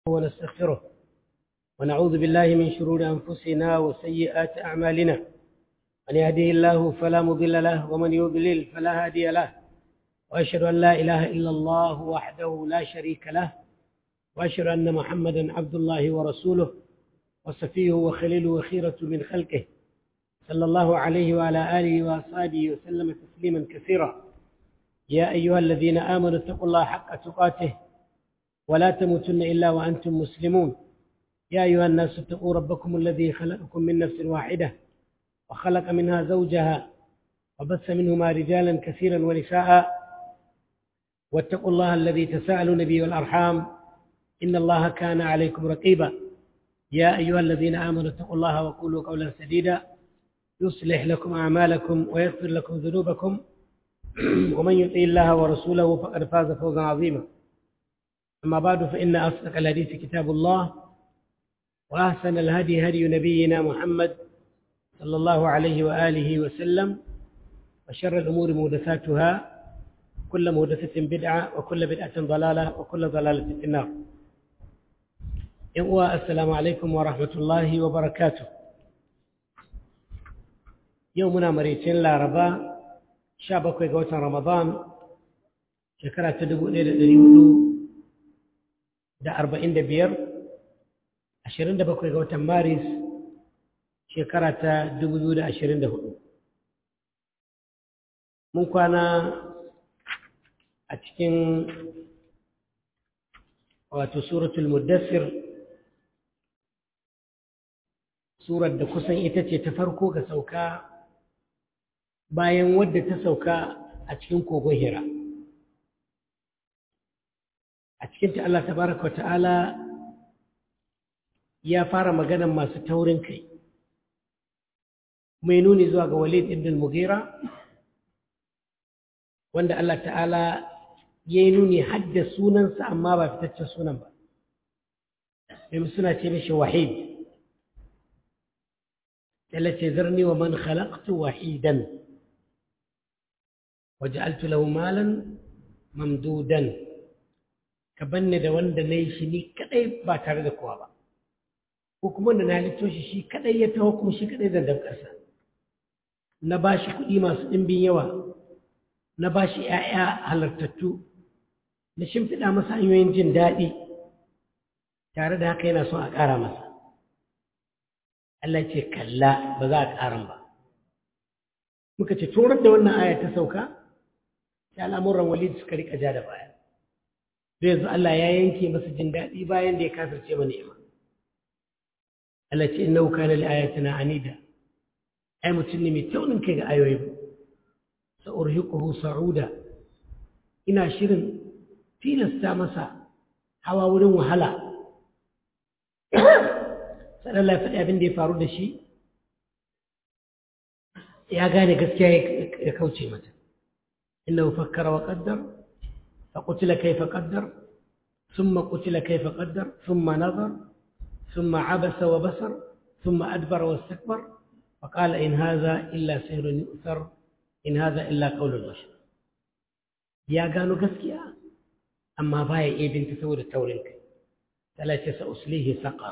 ونستغفره ونعوذ بالله من شرور أنفسنا وسيئات أعمالنا من يهده الله فلا مضل له ومن يضلل فلا هادي له وأشهد أن لا إله إلا الله وحده لا شريك له وأشهد أن محمدا عبد الله ورسوله وصفيه وخليله وخيرة من خلقه صلى الله عليه وعلى آله وأصحابه وسلم تسليما كثيرا يا أيها الذين آمنوا اتقوا الله حق تقاته ولا تموتن إلا وأنتم مسلمون يا أيها الناس اتقوا ربكم الذي خلقكم من نفس واحدة وخلق منها زوجها وبث منهما رجالا كثيرا ونساء واتقوا الله الذي تساءلون به والأرحام إن الله كان عليكم رقيبا يا أيها الذين آمنوا اتقوا الله وقولوا قولا سديدا يصلح لكم أعمالكم ويغفر لكم ذنوبكم ومن يطع الله ورسوله فقد فاز فوزا عظيما أما بعد فإن أصدق الحديث كتاب الله وأحسن الهدي هدي نبينا محمد صلى الله عليه وآله وسلم وشر الأمور محدثاتها كل محدثة بدعة وكل بدعة ضلالة وكل ضلالة في النار السلام عليكم ورحمة الله وبركاته يومنا مريتين لا ربا شابك وقوة رمضان شكرا تدبو إلى اليهود da arba'in da biyar ashirin da bakwai ga watan maris shekara ta dubu biyu da ashirin da hudu mun kwana a cikin wato suratul muddassir surar da kusan ita ce ta farko ga sauka bayan wadda ta sauka a cikin kogon hira a cikinta Allah tabaraka wa ta'ala ya fara maganan masu taurin kai mai nuni zuwa ga walid ibn mughira wanda Allah ta'ala ya yi nuni hadda sunansa amma ba fitaccen sunan ba domin suna ce mishi wahid ce zarni wa man khalaqtu wahidan waja'altu lahu malan mamdudan ka banne da wanda na yi shi ni kadai ba tare da kowa ba ko kuma da na halitto shi shi kadai ya taho kuma shi kadai zan damkarsa na ba shi kuɗi masu ɗimbin yawa na ba shi ‘ya'ya halartattu na shimfiɗa masa hanyoyin jin daɗi tare da haka yana son a ƙara masa Allah ce kalla ba za a ƙaran ba muka ce turar da wannan aya ta sauka sai al'amuran walid suka riƙa ja da baya da yanzu Allah ya yanke masa jin daɗi bayan da ya kafirce mana ima Allah ce innahu kana li ayatina anida ai mutum ne mai taunin kai ga ayoyi sa urhiquhu sa'uda ina shirin tilasta masa hawa wurin wahala sai Allah ya faɗi abin da ya faru da shi ya gane gaskiya ya kauce mata innahu fakkara wa qaddara فقتل كيف قدر ثم قتل كيف قدر ثم نظر ثم عبس وبصر ثم أدبر واستكبر فقال إن هذا إلا سحر يؤثر إن هذا إلا قول البشر يا قالوا قسكيا أما باي إيه بنت سود التورنك ثلاثة سأسليه سقر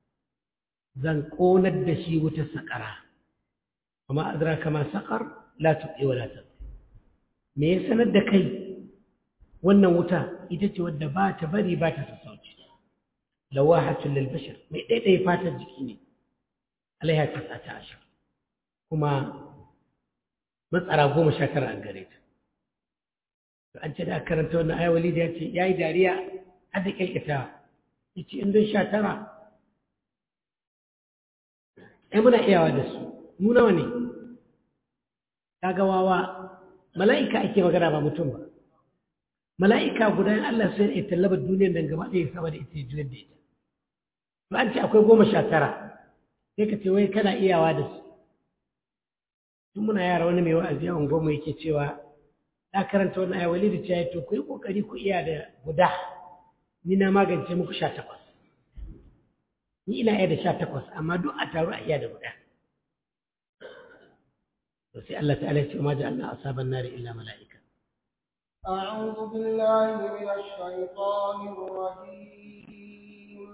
زنقون الدشي وتسقرا وما أدراك ما سقر لا تبقي ولا تبقي ميسن الدكي wannan wuta ita ce wadda ba ta bari ba ta sassauci lawahatun lil bashar mai daidai fatar jiki ne alaiha ta sata ashir kuma matsara goma sha tara an gare ta an ce da aka karanta wannan aya walid ya ce ya yi dariya har da kyalkata ya ce in don sha tara ai muna iyawa da su mu nawa ne kaga wawa mala'ika ake magana ba mutum ba mala'ika guda in Allah sai ya tallaba duniyar nan gaba ɗaya sama da ita ya juyar da ita to an ce akwai goma sha tara sai ka ce wai kana iyawa da su tun muna yara wani mai wa'azi yawan goma yake cewa na karanta wani aya wali da cewa to ku yi kokari ku iya da guda ni na magance muku sha takwas ni ina iya da sha takwas amma duk a taru a iya da guda to sai Allah ta'ala ya ce ma ja'alna asaban nari illa mala'ika أعوذ بالله من الشيطان الرجيم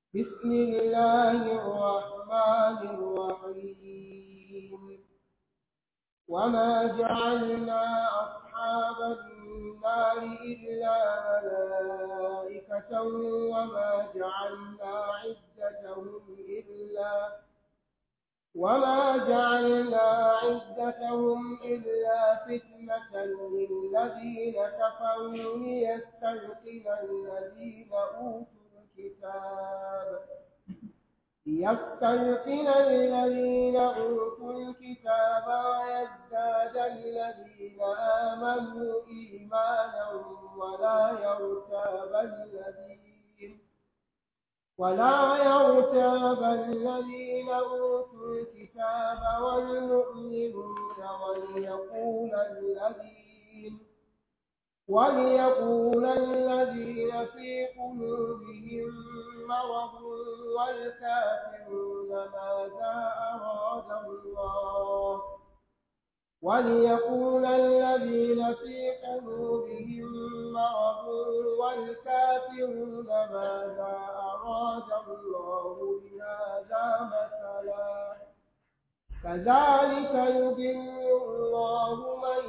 بسم الله الرحمن الرحيم وما جعلنا أصحاب النار إلا ملائكة وما جعلنا عدتهم إلا وما جعلنا عدتهم إلا فتنة للذين كفروا ليستيقن الذين أوتوا الكتاب ليستيقن الذين أوتوا الكتاب ويزداد الذين آمنوا إيمانا ولا يرتاب الذين ولا يرتاب الذين أوتوا الكتاب والمؤمنون وليقول الذين وليقول الذين في قلوبهم مرض والكافرون ماذا أراد الله وليقول الذين في قلوبهم مرض والكافرون ماذا أراد الله بهذا مثلا كذلك يضل الله من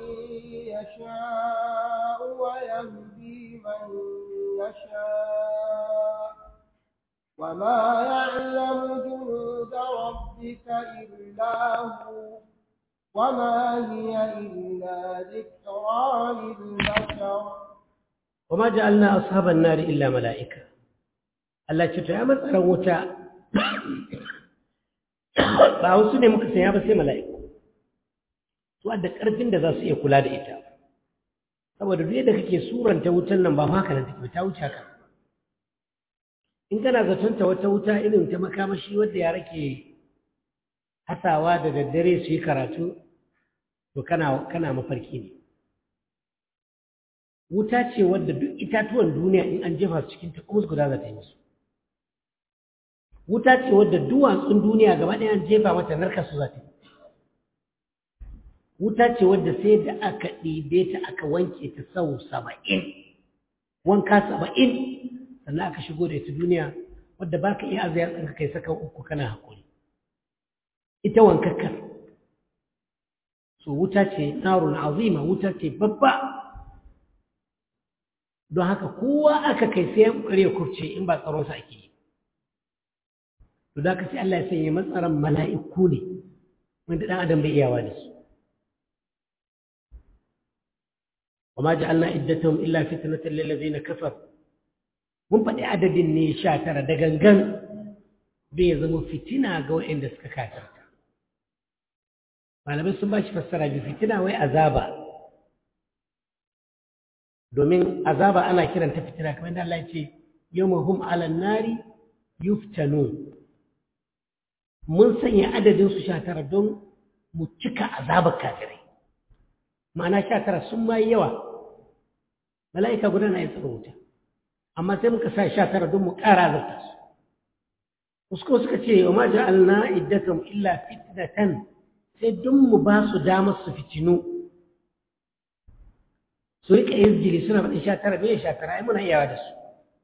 يشاء ويهدي من يشاء وما يعلم جنود ربك إلا هو وما هي إلا ذكرى للبشر وما جعلنا أصحاب النار إلا ملائكة Allah ce to ya matsaran wuta ba wasu ne muka sanya ba sai mala'iku su da ƙarfin da za su iya kula da ita saboda duk yadda kake suranta wutan nan ba ma haka nan take ta wuce haka in kana zaton ta wata wuta irin ta makamashi wadda yara ke hasawa da daddare su yi karatu to kana kana mafarki ne wuta ce wadda duk itatuwan duniya in an jefa su cikin ta kuma guda za ta yi musu wuta ce wadda duwatsun duniya gaba ɗaya an jefa mata narka su za ta yi wuta ce wadda sai da aka ɗibe ta aka wanke ta sau saba'in wanka saba'in sannan aka shigo da ita duniya wadda ba ka iya azayar ɗanka kai saka uku kana haƙuri ita wankakkar so wuta ce narun azima wuta ce babba don haka kowa aka kai sai ya ƙoƙari ya kurce in ba tsaronsa ake yi to da ka sai Allah ya sanya matsaran mala'iku ne wanda ɗan adam bai iyawa da su وما جعلنا عدتهم إلا فتنة للذين كفروا mun faɗi adadin ne sha tara da gangan bai ya zama fitina ga waɗanda suka katarta malamai sun ba shi fassara bi fitina wai azaba domin azaba ana kiranta fitina kamar da Allah ya ce yawma hum ala nari yuftanu mun sanya adadin su sha tara don mu cika azabar kafirai ma'ana sha tara sun ma yawa mala'ika guda na yin tsaro wuta amma sai muka sa sha tara don mu ƙara zarta su wasu kuma suka ce wa ma ja'alna iddatum illa fitnatan sai don mu ba su damar su fitinu su rika izgili suna faɗin sha tara bai sha tara ai muna iyawa da su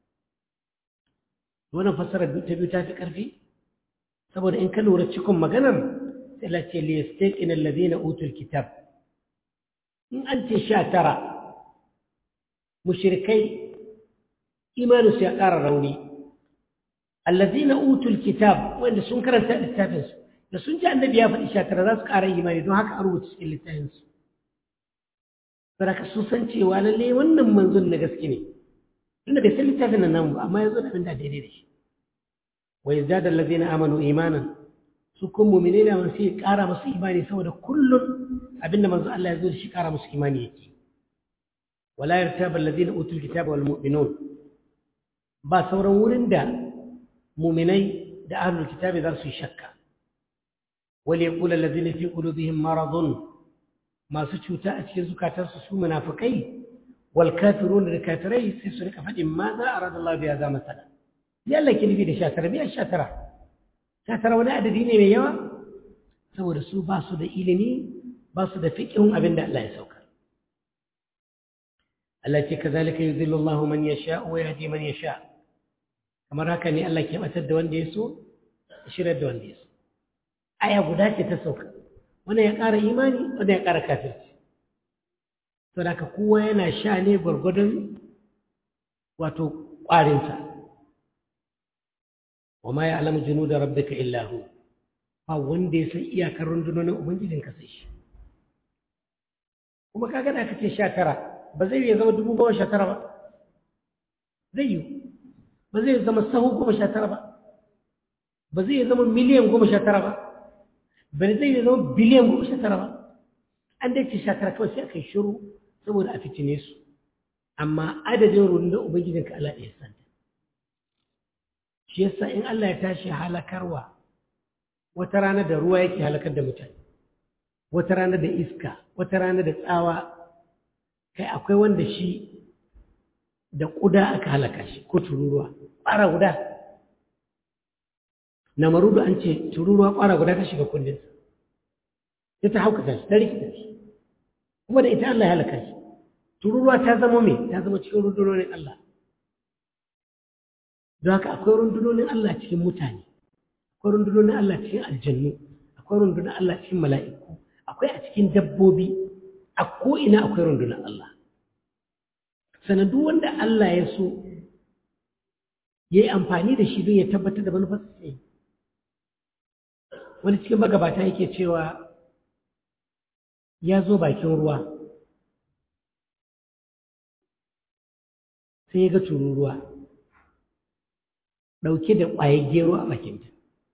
wannan fassarar ta biyu ta fi ƙarfi saboda in ka lura cikin maganar sai la ce liyastaqin alladhina utul kitab in an ce sha tara mushrikai imaninsu ya ƙara rauni allazina utul kitab wanda sun karanta littafinsu da sun ji annabi ya faɗi shatara za su ƙara imani don haka an rubuta cikin littafinsu saboda su san cewa lallai wannan manzon na gaske ne tunda bai san littafin nan namu ba amma ya zo da abin da daidai da shi wa yazdada allazina amanu imanan su kun mu'mine da man sai ƙara musu imani saboda kullun abinda manzo Allah ya zo da shi ƙara musu imani yake wala yartaba allazina utul kitaba wal mu'minun ba sauran wurin da muminai da ahlul kitabi za su yi shakka wal yaqul allazina fi qulubihim maradun masu cuta a cikin zukatansu su munafikai wal kafirun da kafirai sai su rika faɗin ma za a rada Allah biya za masala ya Allah ki nufi da shatara biya shatara shatara wani adadi ne mai yawa saboda su ba su da ilimi ba su da fiƙihun abin da Allah ya sauka Allah ce kazalika yudhillu Allah man yasha wa yahdi man yasha kamar haka ne Allah ke batar da wanda ya so shirar da wanda ya so aya guda ce ta sauka wanda ya ƙara imani wanda ya ƙara kafirci to da ka kowa yana sha ne gwargwadon wato ƙwarinsa wa ma ya alamu junu da rabbika illa hu ba wanda ya san iyakar rundunonin ubangijin ka sai shi kuma kaga da aka ce sha tara ba zai iya zama dubu goma sha tara ba zai yi ba zai zama sahu goma sha tara ba ba zai zama miliyan goma sha tara ba ba zai zama biliyan goma sha tara ba an dai ce sha tara kawai sai aka yi shiru saboda a fitine su amma adadin rundunar ubangijinka Allah ɗaya santa shi yasa in Allah ya tashi halakarwa wata rana da ruwa yake halakar da mutane wata rana da iska wata rana da tsawa kai akwai wanda shi da ƙuda aka halaka shi ko tururuwa ƙwara guda na marudu an ce tururuwa ƙwara guda ta shiga kundinsa sai ta haukata shi ta rikita shi kuma da ita Allah ya halaka shi tururuwa ta zama mai ta zama cikin rundunonin Allah don haka akwai rundunonin Allah cikin mutane akwai rundunonin Allah cikin aljannu akwai rundunar Allah cikin mala'iku akwai a cikin dabbobi a ko'ina akwai rundunar Allah sannan duk wanda Allah ya so ya yi amfani da shi don ya tabbatar da manufarsa sai wani cikin magabata yake cewa ya zo bakin ruwa sai ya ga tururuwa ɗauke da ƙwayar gero a bakinta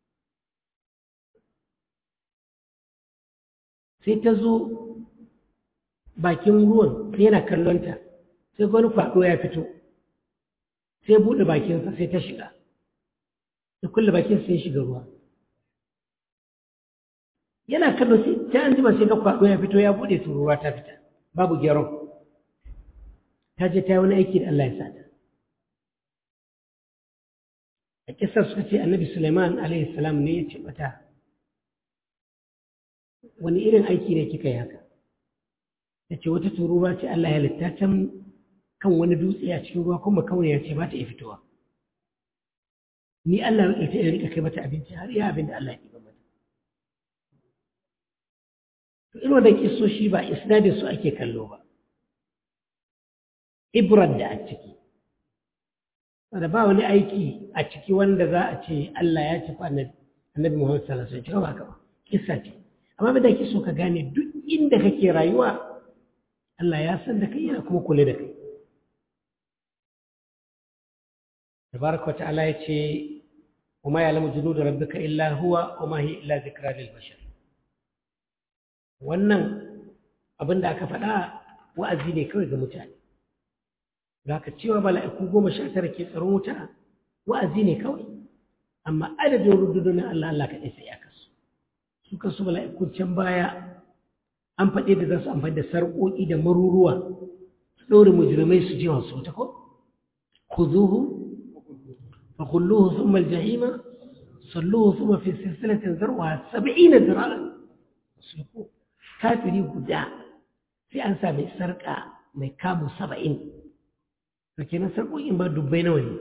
sai ta zo bakin ruwan sai yana kallonta sai wani kwaɗo ya fito sai buɗe bakinsa sai ta shiga da kulle bakin sai shiga ruwa yana kallo sai ta an jima sai ga kwaɗo ya fito ya buɗe tururuwa ta fita babu geron ta je ta yi wani aiki da Allah ya sata a kisar suka ce annabi Suleiman alaihi salam ne ya ce mata wani irin aiki ne kika yi haka ta ce wata tururuwa ce Allah ya halitta can kan wani dutse a cikin ruwa kuma kawai ya ce ba ta iya fitowa ni Allah ya ta rika kai mata abinci har iya abin da Allah ya ɗiba mata to irin wannan kisoshi ba isnadin su ake kallo ba ibrar da a ciki wanda ba wani aiki a ciki wanda za a ce Allah ya ci annabi annabi Muhammad sallallahu alaihi wasallam ba ka ba kissa ce amma da ke so ka gane duk inda kake rayuwa Allah ya san da kai yana kuma kula da kai tabaraka wa ta'ala ya ce wa ma ya'lamu junuda rabbika illa huwa wa ma hiya illa zikra lil bashar wannan abin da aka faɗa wa'azi ne kawai ga mutane za ka cewa mala'iku goma sha tara ke tsaron wuta wa'azi ne kawai amma adadin rundunonin Allah Allah kaɗai sai ya kasu su kasu mala'ikun can baya an faɗi da za su amfani da sarƙoƙi da maruruwa su ɗaure mujrimai su je wasu wuta ko خذوه فخلوه ثم الجحيم صلوه ثم في سلسلة ذرعها سبعين ذراعا اسلكوه كافري قدا في أنسى من سرقة من كامو سبعين فكنا سرقوا إن بعد دبي نوني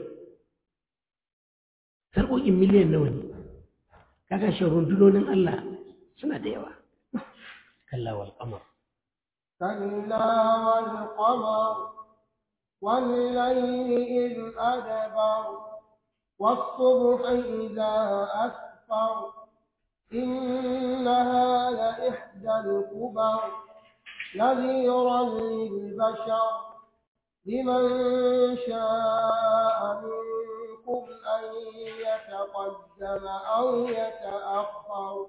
سرقوا إن مليون نوني كاكا شرون دلون الله سنة ديوة كلا والقمر كلا والقمر والليل إذ أدبر والصبح إذا أسفر إنها لإحدى الكبر نذيرا للبشر لمن شاء منكم أن يتقدم أو يتأخر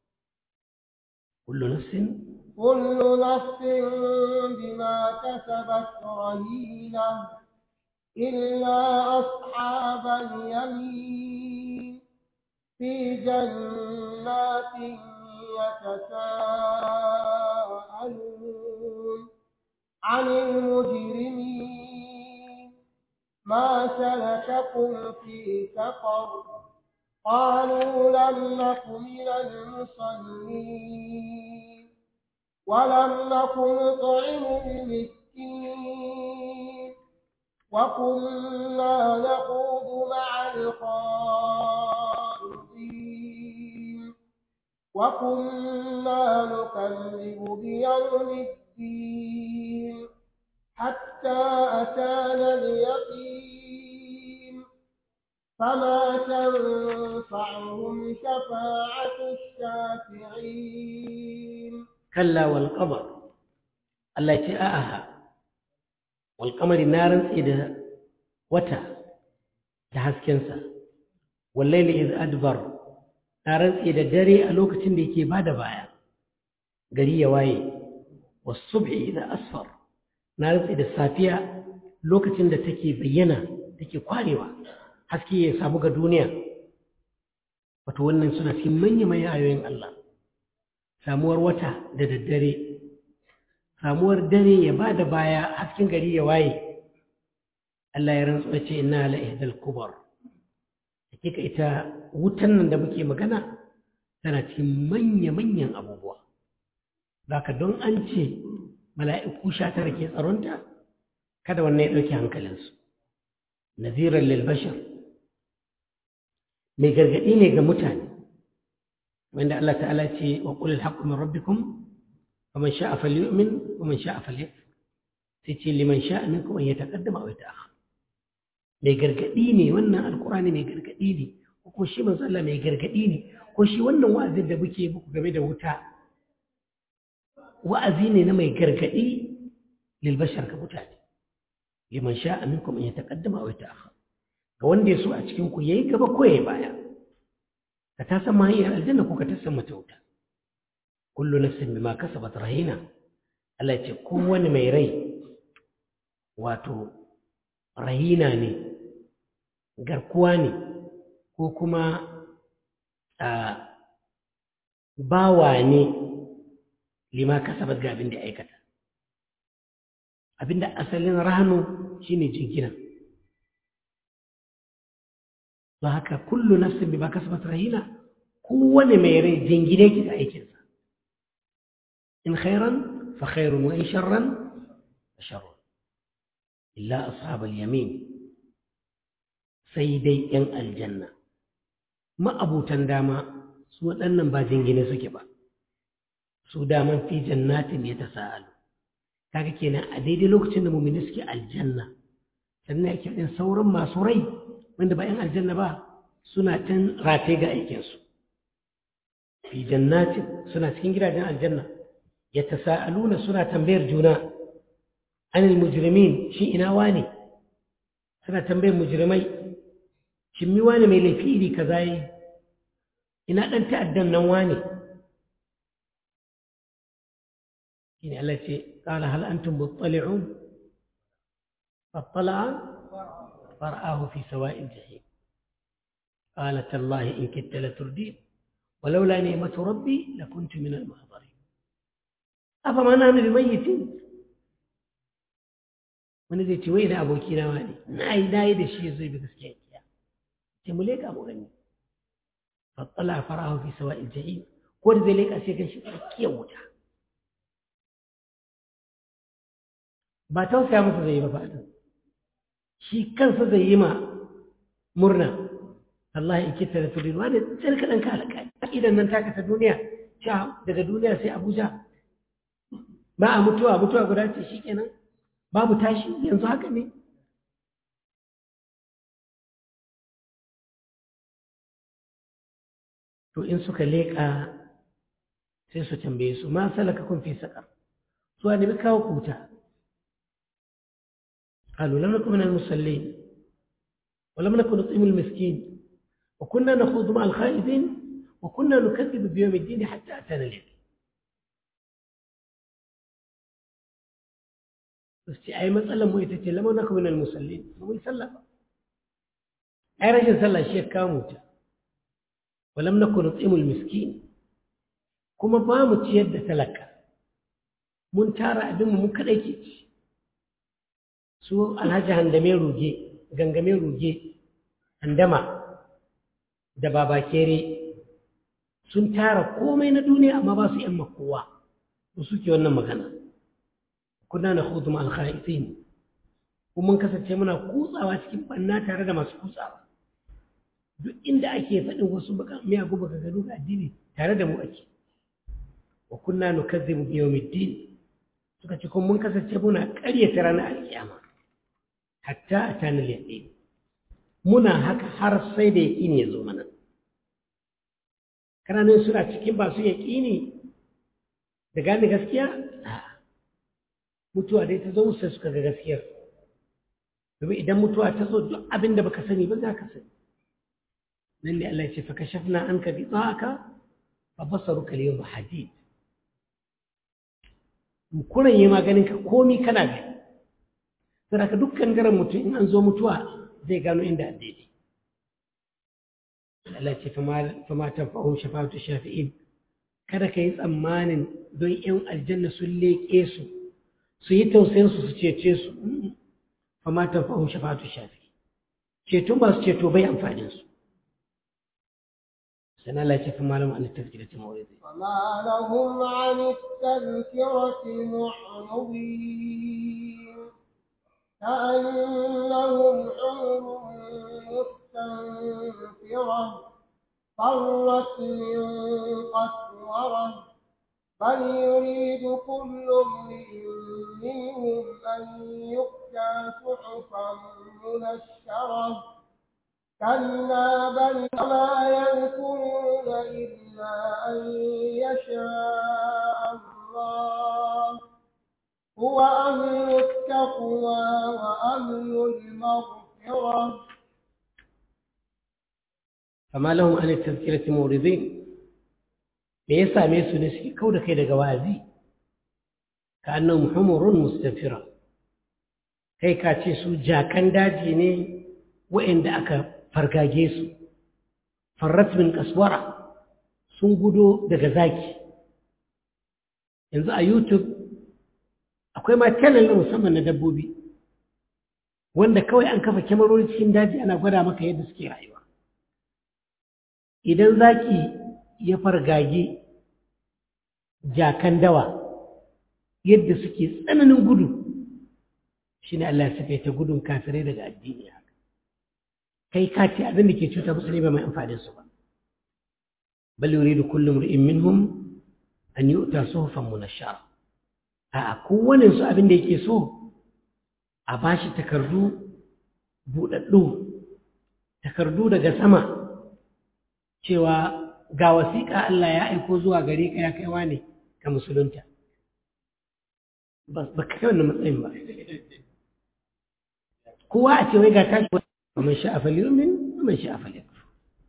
كل نفس كل نفس بما كسبت رهينة إلا أصحاب اليمين في جنات يتساءلون عن المجرمين ما سلككم في سقر قالوا لم نك من المصلين ولم نك نطعم المسكين وكنا نخوض مع الخائضين وكنا نكذب بيوم الدين حتى أتانا اليقين فما تنفعهم شفاعة الشافعين كلا والقمر Allah ce a'aha wal qamari na rantsi da wata da haskensa wal layli iz adbar na rantsi da dare a lokacin da yake bada baya gari ya waye was subhi idza asfar na rantsi da safiya lokacin da take bayyana take kwarewa haske ya samu ga duniya wato wannan suna cikin manya manyan ayoyin Allah samuwar wata da daddare samuwar dare ya ba da baya hasken gari ya waye Allah ya rantsu ce inna la ihdal kubar hakika ita wutan nan da muke magana tana cikin manya-manyan abubuwa zaka don an ce mala'iku sha tara ke tsaronta kada wannan ya ɗauki hankalinsu naziran lil bashar mai gargaɗi ne ga mutane wanda Allah ta'ala ce wa qul al-haqqu min rabbikum faman sha'a falyu'min wa man sha'a falyakfur sai ce liman sha'a minkum an yataqaddama aw yata'akhkhar mai gargaɗi ne wannan alqur'ani mai gargaɗi ne ko kuma shi manzo Allah mai gargaɗi ne ko shi wannan wa'azin da muke muku game da wuta wa'azi ne na mai gargaɗi lil bashar ga mutane liman sha'a minkum an yataqaddama aw yata'akhkhar ga wanda ya so a cikin ku yayi gaba ko yayi baya ka ta san mahiyar aljanna ko ka ta san mata wuta kullu nafsin bima kasabat rahina Allah ce kowane mai rai wato rahina ne garkuwa ne ko kuma a bawa ne lima kasabat ga abin da aikata abinda asalin rahanu shine jingina don haka kullu nafsin bima kasabat rahina kowane mai rai jingine ki ga aikinsa in khairan fa khairun wa in sharran fa sharrun illa ashabal yamin sai dai yan aljanna ma'abutan dama su waɗannan ba jingine suke ba su daman fi jannatin ya tasa'alu kaga kenan a daidai lokacin da mumini suke aljanna sannan yake din sauran masu rai wanda ba 'yan aljanna ba suna can rataye ga aikinsu fi jannatin suna cikin gidajen aljanna ya tasa'aluna suna tambayar juna anil mujrimin shi ina wane suna tambayar mujrimai shin mi wane mai laifi iri kaza yi ina dan ta'addan nan wane shine Allah ce qala hal antum muttali'un fattala'a فرآه في سواء الجحيم قال تالله إن كدت لتردين ولولا نعمة ربي لكنت من المحضرين أفما نحن بميتين wani zai ce wai na abokina wa ne na yi na yi da shi zai bi gaskiya kiya ce mu leka mu gani fattala farahu fi sawa jahim ko da zai leka sai gan shi tsakiyar wuta ba tausaya masa zai yi ba fadin shi kansa zai yi ma murna Allah ya kita da tudin wani sai ka ɗanka alaƙa idan nan taka ta duniya sha daga duniya sai Abuja ba a mutuwa mutuwa guda ce shi kenan babu tashi yanzu haka ne to in suka leƙa sai su tambaye su ma salaka kun fi saƙar su a nemi kawo kuta قالوا لم نكن من المصلين ولم نكن نطعم المسكين وكنا نخوض مع الخائضين وكنا نكذب بيوم الدين حتى أتانا اليقين بس أي مسألة مو يتجي لم نكن من المصلين مو يسلم أي رجل صلى شيء كاموتا ولم نكن نطعم المسكين كما بامت يد تلك من تارى أبن من كديكي su alhaji handame ruge gangame ruge handama da babakere sun tara komai na duniya amma ba su yan makowa su suke wannan magana kuna na hudu ma alkhaitin kuma mun kasance muna kutsawa cikin banna tare da masu kutsawa duk inda ake faɗin wasu miyagun baka gado ga addini tare da mu ake wa kunna nukazzibu bi yawmiddin suka ce kuma mun kasance muna ƙaryata ranar alkiyama hatta atana al-yaqin muna haka har sai da yaqini ya zo mana kananan suna cikin ba su yaqini da gane gaskiya mutuwa dai ta zo sai suka ga gaskiyar domin idan mutuwa ta zo duk abin da baka sani ba za ka sani nan ne Allah ya ce fa kashafna anka bi ta'aka fa basaruka al-yawma hadid kuran yi maganin ka komi kana gani sai ka dukkan garan mutum in an zo mutuwa zai gano inda daidai Allah ce fama tanfa'un shafa'atu shafi'in kada ka yi tsammanin don ‘yan aljanna sun leƙe su su yi tausayin su su cece su fama tanfa'un shafa'atu shafi'in ceto ba su ceto bai amfanin su سنة لا يشف ما لهم عن التذكرة معرضين وما لهم عن التذكرة معرضين كأنهم حمر مستنفرة فرت من قسورة بل يريد كل امرئ منهم أن يؤتى صحفا منشرة كلا بل ما يذكرون إلا أن يشاء الله هو أهل التقوى وأهل المغفرة فما لهم عن التذكرة موردين me ya same su ne suke kau da kai daga wa'azi ka annan humurun mustafira kai ka ce su jakan daji ne wa'inda aka fargage su farrat min kaswara sun gudo daga zaki yanzu a youtube akwai ma channel na musamman na dabbobi wanda kawai an kafa kyamarori cikin daji ana gwada maka yadda suke rayuwa idan zaki ya fargage jakan dawa yadda suke tsananin gudu shi ne Allah ya ta gudun kafirai daga addini haka kai ka ce abin da ke cuta musu ne ba mai amfanin su ba bal yuridu kullu imrin minhum an yu'ta suhufan munashshara a kowane su abin da yake so a bashi takardu budaddu takardu daga sama cewa ga wasiƙa Allah ya aiko zuwa gare ka ya kaiwa ne ka musulunta ba ka kai wannan matsayin ba kowa a ce wai ga tashi ومن شاء فليؤمن ومن شاء فليكفر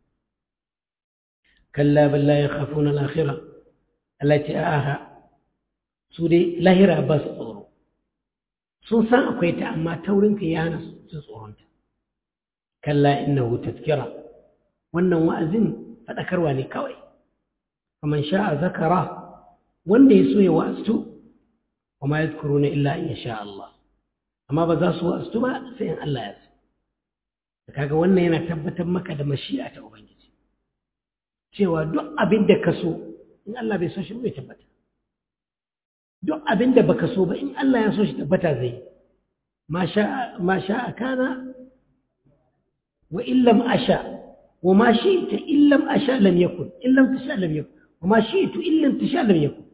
كلا بل لا يخافون الآخرة التي آها سوري لاهرة بس tsoro sun san akwai ta amma taurinka ya hana su tsoronta kalla innahu tazkira wannan wa'azin faɗakarwa ne kawai faman sha'a zakara wanda ya so ya wa'astu wa ma yadhkuruna illa in sha Allah amma ba za su wa'astu ba sai in Allah ya so kaga wannan yana tabbatar maka da mashi'a ta ubangiji cewa duk abin da ka so in Allah bai so shi bai tabbata duk abin da baka so ba in Allah ya so shi tabbata zai ma sha ma sha kana wa in lam asha wa ma shi'ta in lam asha lam yakun in lam tasha lam yakun wa ma shi'tu in lam tasha lam yakun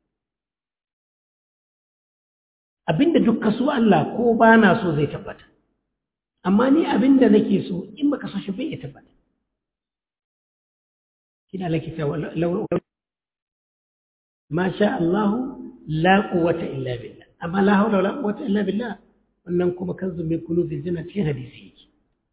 abinda duk ka so Allah ko ba na so zai tabbata amma ni abin da nake so in baka so shi bai ya tabbata kina laki ta ma sha Allah la quwwata illa billah amma la hawla wala quwwata illa billah wannan kuma kanzu min kunuzil janna cikin hadisi yake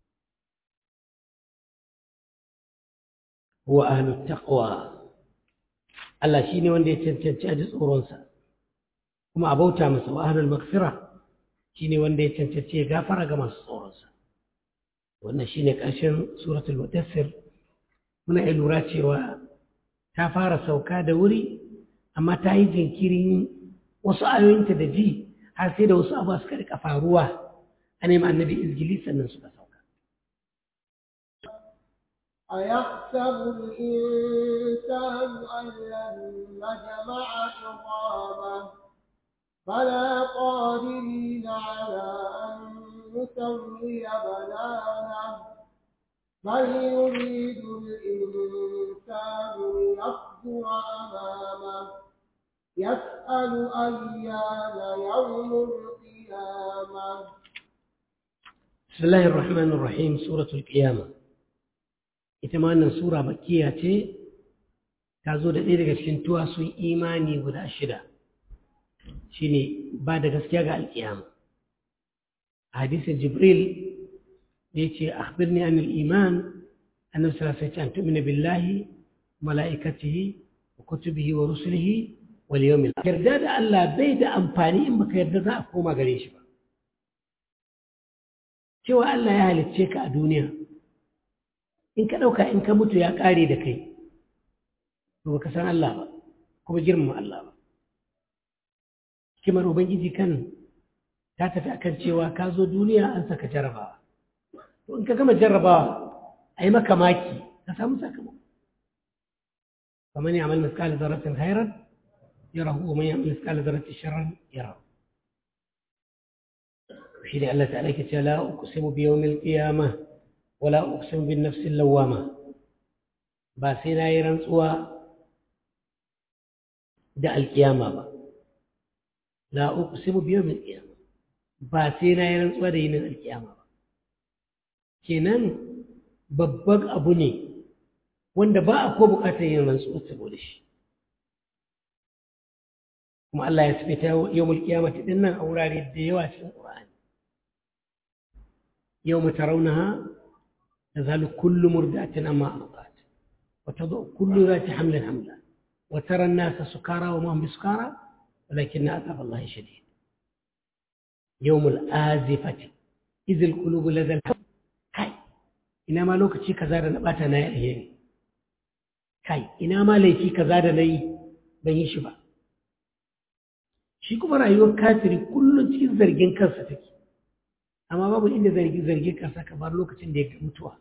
huwa ahlut taqwa Allah shine wanda ya cancanci a ji tsoronsa kuma a bauta masa wa ahlul maghfirah shi ne wanda ya cancanci ya gafara ga masu tsoronsa wannan shi ne ƙarshen suratul mudassir muna iya lura cewa ta fara sauka da wuri amma ta yi jinkirin wasu ayoyinta da ji har sai da wasu abuwa suka rika faruwa a neman annabi izgili sannan suka sauka أيحسب الإنسان أن لن نجمع عظامه بلى قادرين على أن نسوي بنانه بل يريد الإنسان ليفجر أمامه يسأل أيان يوم القيامة بسم الله الرحمن الرحيم سورة القيامة ita ma wannan sura makkiya ce ta zo da ɗaya daga cikin tuwasun imani guda shida shine ba da gaskiya ga alƙiyama a hadisin jibril da ya ce akhbirni an iman annabi sallallahu alaihi wasallam tu'minu billahi mala'ikatihi wa kutubihi wa rusulihi wal yawmil akhir yarda da Allah bai da amfani in baka yarda za a koma gare shi ba cewa Allah ya halicce ka a duniya in ka ɗauka in ka mutu ya ƙare da kai to baka san Allah ba kuma girmama Allah ba kimar ubangiji kan ta tafi akan cewa ka zo duniya an saka jarabawa to in ka gama jarabawa a yi maka maki ka samu sakamako kamar ya amal miskali zarratin hairar ya rahu wa man ya amal miskali zarratin sharar ya rahu shi ne Allah ta'ala ke ce la uqsimu bi yawmil qiyamah wala uqsimu bin nafsil lawwama ba sai na yi rantsuwa da alkiyama ba la uqsimu bi yawmil qiyamah ba sai na yi rantsuwa da yinin alkiyama ba kenan babban abu ne wanda ba a ko bukatar yin rantsuwa saboda shi kuma Allah ya sifita yawmul qiyamati dinnan a wurare da yawa cikin Qur'ani يوم ترونها تذهل كل مرضعة أما أرضعت وتضع كل ذات حمل حملا وترى الناس سكارى وما هم بسكارى ولكن عذاب الله شديد يوم الآزفة إذ القلوب لدى الحب كاي إنما لو كتشي كزار نباتا ناي الهيري كاي إنما ليتي كزار ناي بين شبا shi kuma rayuwar kafiri kullum cikin zargin kansa take amma babu inda zargi zargi ka saka bar lokacin da ya ga mutuwa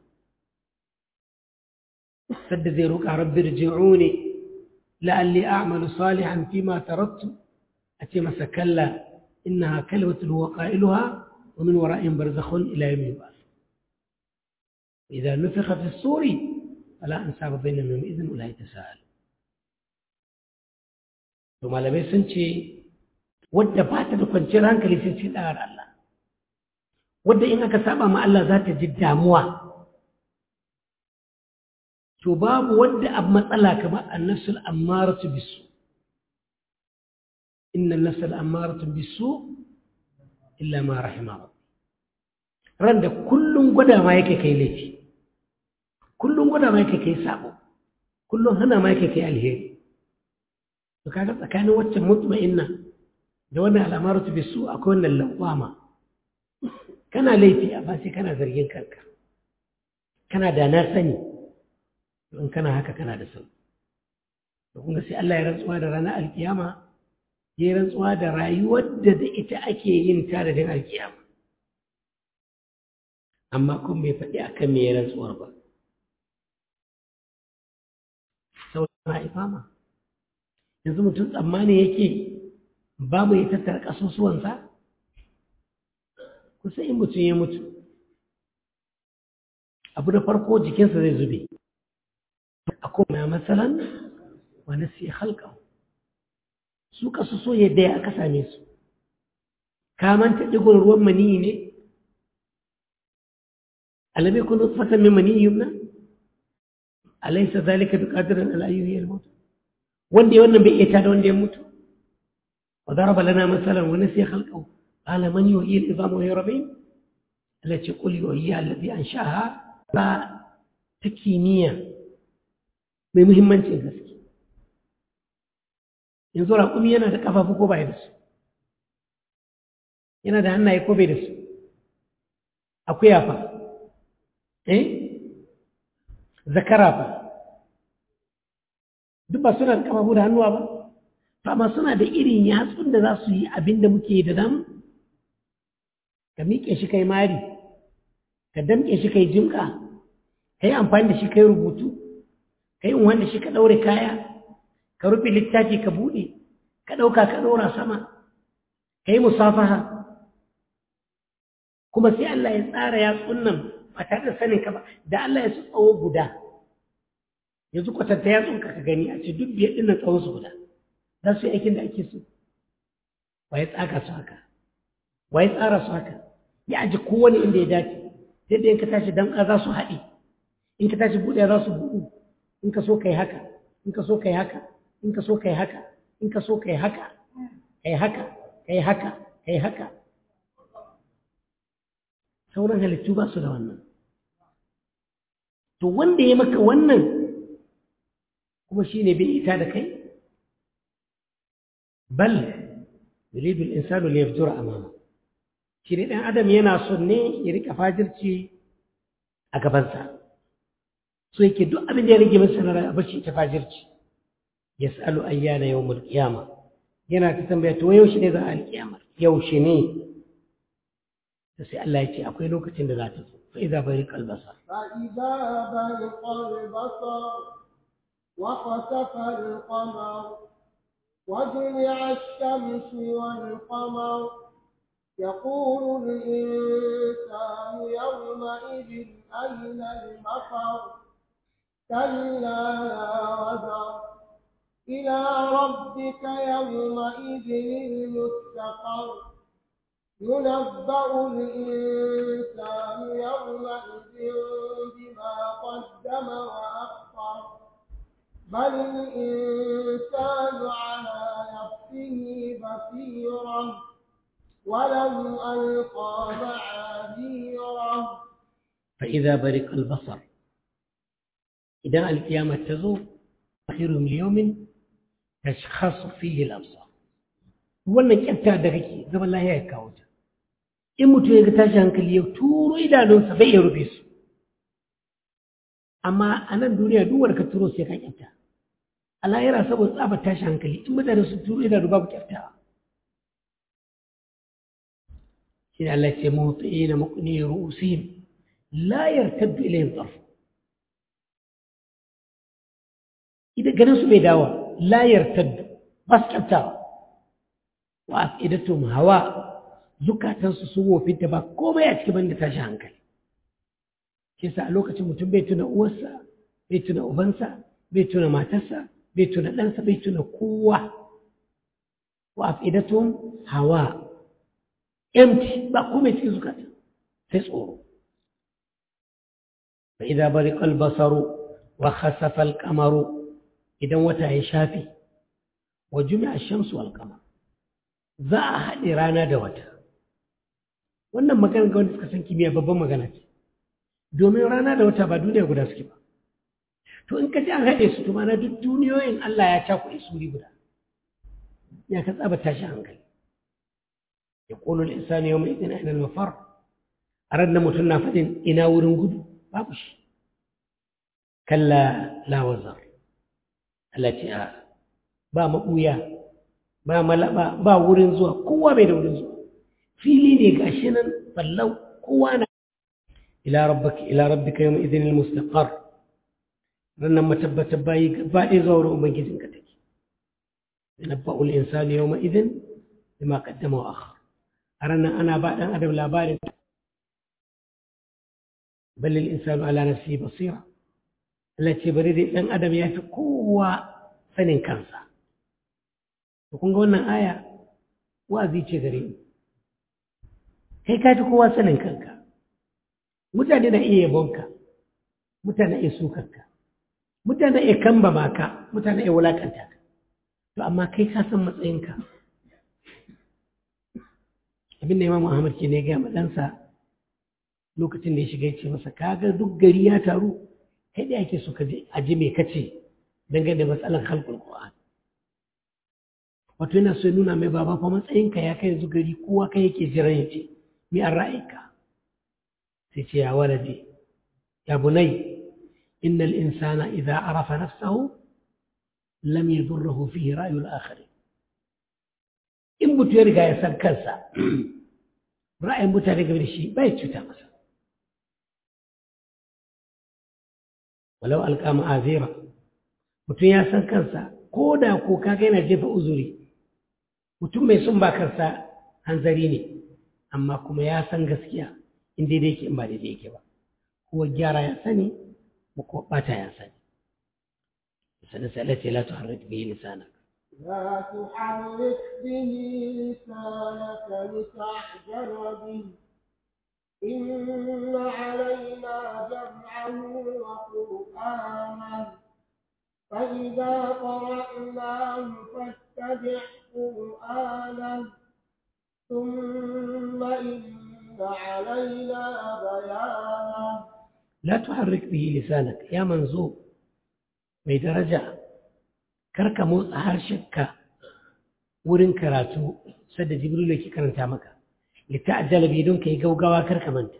sadda zai roƙa rabbi rji'uni la'alli a'malu salihan fima taraktu ace masa kalla innaha kalimatun huwa qailuha wa min wara'in barzakhun ila yawmi yub'ath idza nufikha fi as-suri fala ansaba bainahum yawma idhin wala yatasaalu to malamai sun ce wadda ba ta da kwanciyar hankali sai ce da Allah wadda in aka saba ma Allah za ta ji damuwa to babu wadda ab matsala kamar annasul ammaratu bisu inna an-nafsal ammaratu bisu illa ma rahima rabbi ran da kullun gwada ma yake kai laifi kullun gwada ma yake kai sabo kullun hana ma yake kai alheri to kaga tsakanin waccan mutma'inna da wannan al'amaratu bisu akwai wannan lawama kana laifi amma sai kana zargin kanka kana da na sani in kana haka kana da sau da kuma sai Allah ya rantsuwa da ranar alkiyama ya rantsuwa da rayuwar da da ita ake yin tadadin alkiyama amma kun bai faɗi akan me ya rantsuwar ba sau na ifama yanzu mutum tsammani yake babu ya tattara ƙasusuwansa kusa in mutum ya mutu abu da farko jikinsa zai zube a kuma matsalan wani sai halka su kasu so yadda ya aka same su kamanta ɗigon ruwan maniyi ne alamai kun fatan min maniyi yumna alaisa zalika bi qadirin ala ayyuhi al-maut wanda ya wannan bai iya tada wanda ya mutu wa daraba lana masalan wa nasiya khalqahu قال من يحيي العظام وهي رميم التي قل يحييها الذي انشاها ba ta kimiyya mai muhimmancin gaske yanzu raƙumi yana da ƙafafu ko bai da su yana da hannaye ko bai da su akuya fa eh zakara fa duk ba suna da ƙafafu da hannuwa ba amma suna da irin yatsun da za su yi abin da muke da damu ka miƙe shi kai mari ka damƙe shi kai jimƙa ka yi amfani da shi kai rubutu ka yi wanda shi ka ɗaure kaya ka rufe littafi ka buɗe ka ɗauka ka ɗora sama ka yi musafaha kuma sai Allah ya tsara yatsun nan ba tare da sanin ka ba da Allah ya su tsawo guda yanzu kwatanta ya tsunka ka gani a ce duk biyar ɗin nan tsawon su guda za su yi aikin da ake so wa ya tsaka su haka wa ya tsara su haka ya aji kowane inda ya dace yadda in ka tashi damƙa za su haɗe in ka tashi buɗe za su buɗu in ka so kai haka in ka so kai haka in ka so kai haka in ka so kai haka kai haka kai haka kai haka sauran halittu ba su da wannan to wanda ya maka wannan kuma shi ne bai ita da kai bal yuridu al-insanu li yafjura amama shi ne dan adam yana son ne ya rika fajirci a gabansa so yake duk abin da ya rage masa na rayuwa bace ta fajirci yas'alu ayyana yawmul qiyama yana ta tambaya to yaushe ne za a alƙiyama yaushe ne to sai Allah ya ce akwai lokacin da za ta zo fa idza bariqa al-basar فإذا برق البصر وخسف القمر وجمع الشمس والقمر يقول الإنسان يومئذ أين المفر كلا لا وزر إلى ربك يومئذ المستقر ينبأ الإنسان يومئذ بما قدم وأخر بل الإنسان على نفسه بصيرا ولم ألقى معاذيرا فإذا برق البصر إذا القيامة تزور آخر يوم تشخص فيه الأبصار wannan kyafta da kake zaman lahiya ya kawo ta in mutum ya ga tashi hankali ya turo idanunsa bai iya rufe su amma a nan duniya duk wanda ka turo sai ka kyafta a lahira saboda tsabar tashi hankali in mutane su turo idanu babu kyaftawa shi ne Allah ce mawutsi na makuni ru'usihim la yartaddu ilayhim tarfu idan ganin su bai dawo la yartaddu ba su kyaftawa wa afidatum hawa zukatansu sun wofinta ba komai a cikin banda tashi hankali shi yasa a lokacin mutum bai tuna uwarsa bai tuna ubansa bai tuna matarsa bai tuna ɗansa bai tuna kowa wa afidatum hawa empty ba komai cikin zukata sai tsoro fa idza bariqa al-basaru wa khasafa al-qamaru idan wata ya shafi wa jumi'a ash-shamsu wal-qamar za a haɗe rana da wata wannan magana ga wanda suka san kimiyya babban magana ce domin rana da wata ba duniya guda suke ba to in ka ji an haɗe su to mana duk duniyoyin Allah ya cakuɗe su wuri guda ya ka tsaba tashi hankali ya ƙolo insani yau mai ina ina mafar a ran da mutum na faɗin ina wurin gudu babu shi kalla lawazar Allah ce a ba maɓuya ba malaba ba wurin zuwa kowa bai da wurin zuwa fili ne gashi nan ballau kowa na ila rabbika ila rabbika yawma idhin almustaqar rannan matabbata bayi gaba ɗaya zuwa wurin ubangijin ka take yanabba'ul insanu yawma idhin bima qaddama wa akhar a rannan ana ba dan adam labarin bal al insanu ala nafsihi basira Allah ce bari dai dan adam ya fi kowa sanin kansa to kun ga wannan aya wa'azi ce gare ni kai ka fi kowa sanin kanka mutane na iya yabonka mutane iya sukanka mutane iya kamba maka mutane iya wulakanta ka to amma kai ka san matsayinka abin da imam Ahmad ke ne ga ɗansa lokacin da ya shiga ya ce masa kaga duk gari ya taru kai da ake so ka je a ji me kace dangane da matsalar halkul Qur'an wato yana so ya nuna mai baba fa matsayinka ya kai yanzu gari kowa kai yake jiran ya ce mi an ra'ayinka sai ce ya walade ya bunai innal insana idza arafa nafsahu lam yadurruhu fihi ra'yul akharin in mutu ya riga ya san kansa ra'ayin mutane game da shi bai cuta masa walau alqa ma'azira mutum ya san kansa ko da ko kaga yana jefa uzuri mutum mai sun ba kansa hanzari ne amma kuma ya san gaskiya in daidai yake in ba daidai yake ba ko gyara ya sani ko bata ya sani sanin sai la tuharrik bihi lisanak لا تحرك به لسانك لتعجل به إن علينا جمعه وقرآنه فإذا قرأناه فاتبع قرآنه ثم إن علينا بيانه لا تحرك به لسانك يا منزوب بدرجة karka motsa harshenka wurin karatu sadda jibril yake karanta maka lita'ajjala bi don kai gaugawa karka manta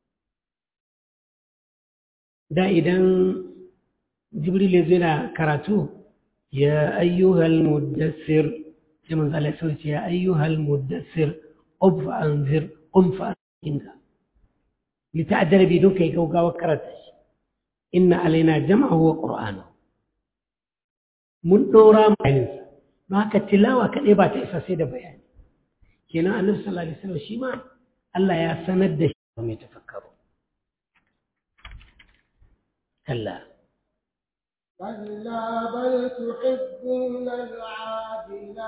da idan jibril yazo yana karatu ya ayyuhal muddassir sai manzo Allah ya ce ya ayyuhal muddassir qum fa anzir qum fa inda lita'ajjala bi don kai gaugawa karanta shi inna alaina jam'ahu wa qur'anahu mun ɗora bayaninsa don haka tilawa kaɗai ba ta isa sai da bayani kenan annabi sallallahu alaihi wasallam shi ma Allah ya sanar da shi mai tafakkaru kalla كلا بل تحبون العاجلة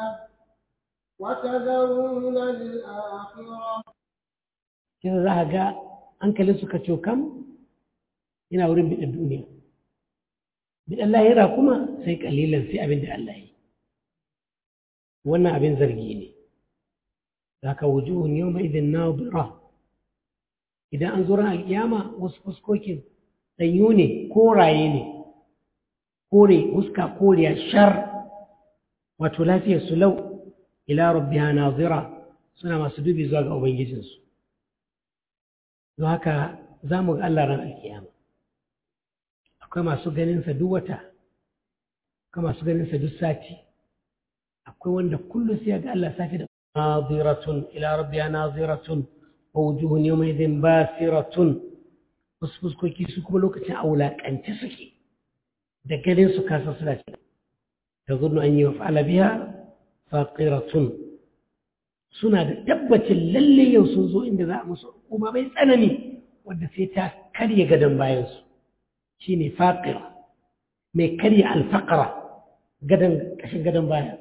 وتذرون الآخرة kina za a ga hankalin suka cokam yana wurin biɗin duniya bidan lahira kuma sai kalilan sai abin da Allah yi wannan abin zargi ne za ka wujuhun yau mai idin nadira idan an zuran alkiyama wasu fuskokin ɗanyu ne koraye ne kore huska koriya shar wato lafiyar su lau ila rabbiha nazira suna masu dubi zuwa ga ubangijinsu don haka za mu ga Allah ran alkiyama akwai masu ganinsa duk wata akwai masu ganinsa duk sati akwai wanda kullum sai ga Allah safi da naziratun ila rabbiya naziratun wa wujuhun yawma idhin basiratun wasu fuskoki su kuma lokacin a wulaƙance suke da ganin su kasa suna ce ta zurnu an yi wa fa'ala biya faqiratun suna da tabbacin lalle yau sun zo inda za a musu kuma mai tsanani wadda sai ta karya gadon bayansu shi ne faƙira mai karya alfaƙara gadon ƙashin gadon baya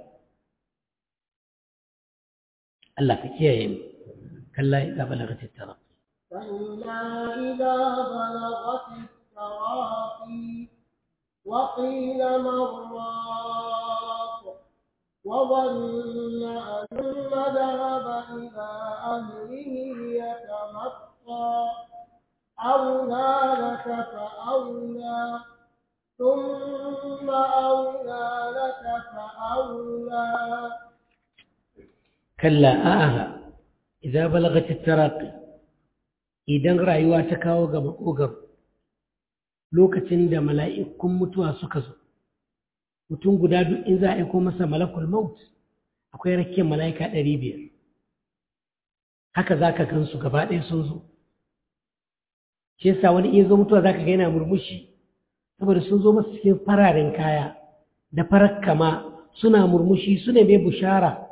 Allah ka kiyaye mu kalla idza balagat at-taraq كلا إذا بلغت التراقي وقيل من راق وظن أن ذهب إلى أهله يتمطى أولى لك فأولى ثم أولى لك فأولى kalla a'a idza balagat at-taraqi idan rayuwa ta kawo ga makogar lokacin da mala'ikun mutuwa suka zo mutum guda duk in za a aiko masa malakul maut akwai rakiyar mala'ika ɗari biyar haka za ka gansu gaba ɗaya sun zo shi yasa wani iya zo mutuwa za ka ga yana murmushi saboda sun zo masa cikin fararen kaya da farar kama suna murmushi suna mai bushara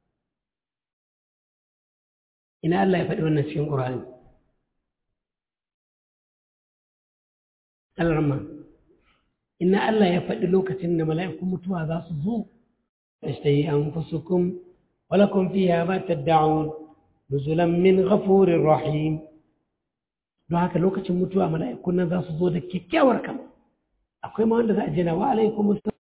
ina Allah ya faɗi wannan cikin ƙur'ani alarma ina Allah ya faɗi lokacin da mala'ikun mutuwa za su zo tashtahi anfusukum wa lakum fiha ma tad'un nuzulan min ghafurir rahim don haka lokacin mutuwa mala'ikun nan za su zo da kyakkyawar kama akwai ma wanda za a jina wa alaikum